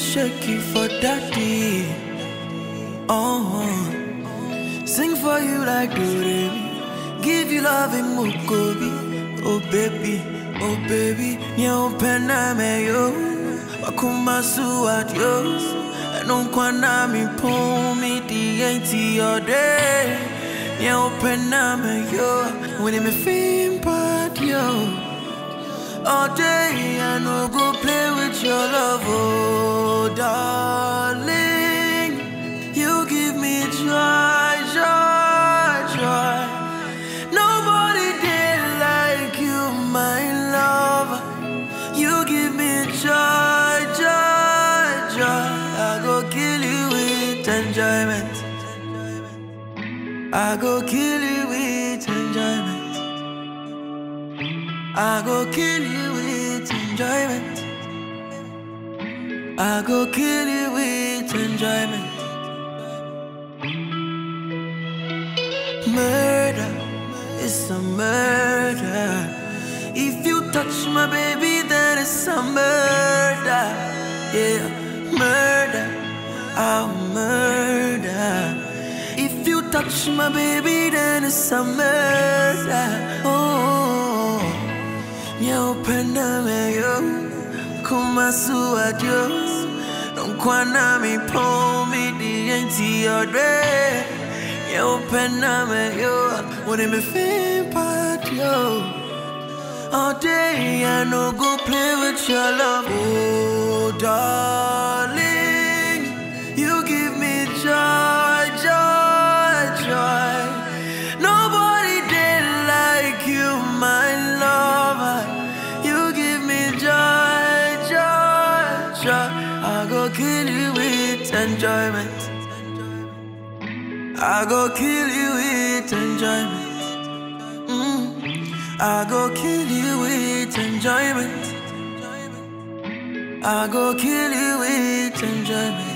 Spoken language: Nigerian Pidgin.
shake it for daddy. Oh, sing for you like Doremi. Give you love in Mukobi. Oh baby, oh baby, nyo pena me yo. Wakuma su adios. Não quando me pumi di ain't your day. Nyo pena me yo. When me feel bad yo. All day I no go play with your love, oh darling. You give me joy, joy, joy. Nobody did like you, my love. You give me joy, joy, joy. I go kill you with enjoyment. I go kill you with enjoyment. I go kill you with enjoyment. I go kill you with enjoyment. Murder is a murder. If you touch my baby, then it's a murder. Yeah, murder. I'll murder. If you touch my baby, then it's a murder. Oh, meu pena meio, como sua Deus. Não quando me põe me diante your day. Meu pena meio, when me feel bad yo. All day I no go play with your love, oh darling. You give me joy, joy, joy. Nobody did like you, my lover. You give me joy, joy, joy. I go kill you with enjoyment. I go kill you with enjoyment. Mm. I go kill you with enjoyment. I go kill you with enjoyment.